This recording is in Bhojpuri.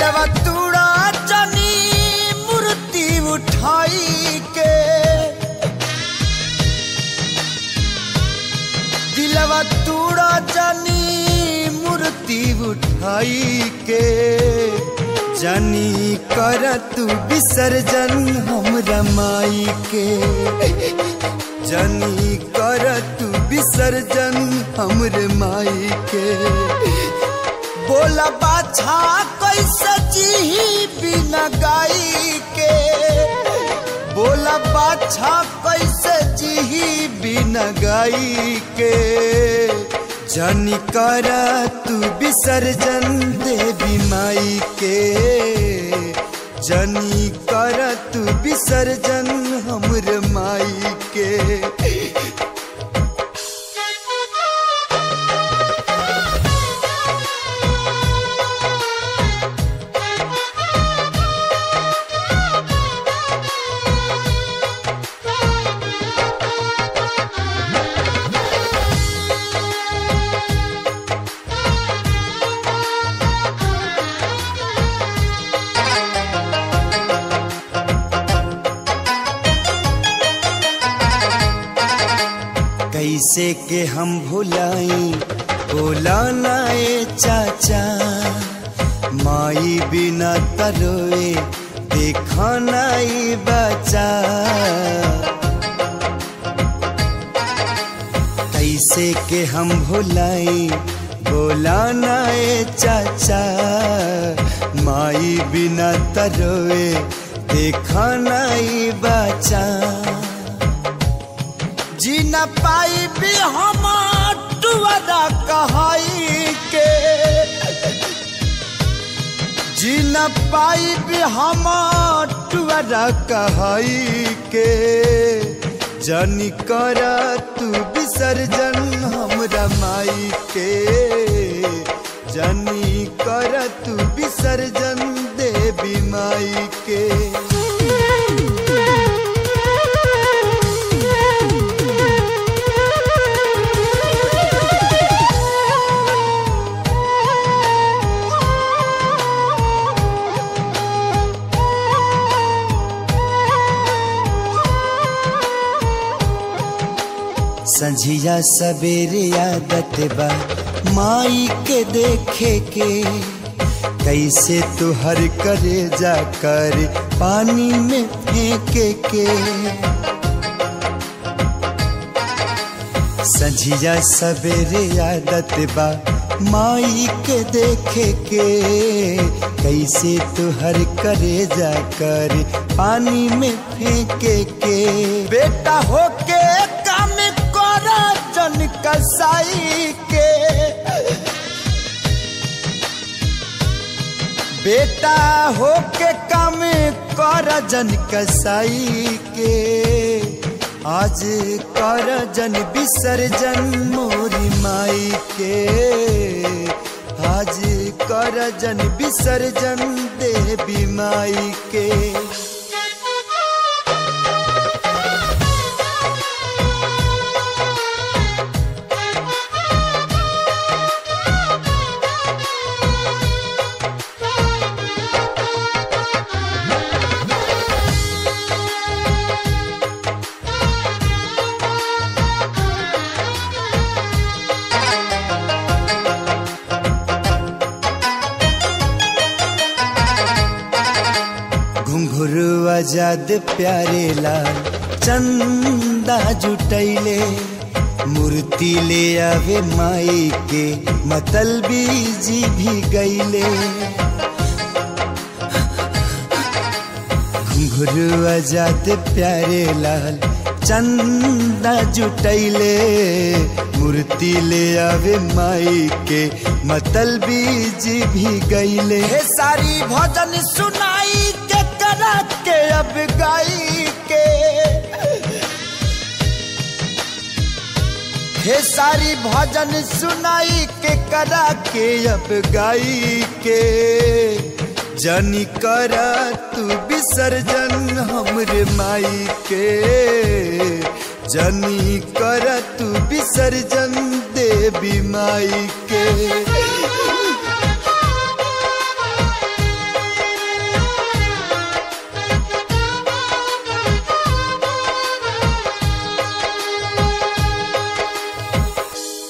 दिलवा तूड़ा जनी मूर्ति उठाई के दिलवा तूड़ा जनी मूर्ति उठाई के जनी कर तू विसर्जन हमरा माई के जनी कर तू विसर्जन हमरे माई के बोला बाछा कैसे जी बिना गाई के बोला बाछा कैसे जी बिना गाई के जनी कर तू विसर्जन देवी माई के जनी कर तू विसर्जन हमरे माई के कैसे के हम भुलाई बोला नाए चाचा माई बिना तरोए देखा नाई बचा कैसे के हम भुलाई बोला नाए चाचा माई बिना तरोए देखा नाई बचा जी न पाई भी हम टुअरा कहाई के जी न पाई भी हम टुअरा कहाई के जनी कर तू विसर्जन हमरा माई के जनी कर तू विसर्जन देवी माई के संझिया सवेरे आदत बा माई के देखे के कैसे तुहर करे जा कर पानी में फेंके के संझिया सवेरे आदत बा माई के देखे के कैसे तुहर करे जा कर पानी में फेंके के बेटा होके काम कर जन कसाई के बेटा होके काम कर जन कसाई के आज कर जन विसर्जन मोरी माई के आज कर जन विसर्जन देवी माई के घुंघरू आजाद प्यारे लाल चंदा जुटैले मूर्ति ले आवे माई के मतलबी जी भी गईले घुंघरू आजाद प्यारे लाल चंदा जुटैले मूर्ति ले आवे माई के मतलबी जी भी गईले हे सारी भजन सुनाई के करा के अब गाई के हे सारी भजन सुनाई के करा के अब गाई के जनी कर तू विसर्जन हमरे माई के जनी कर तू विसर्जन देवी माई के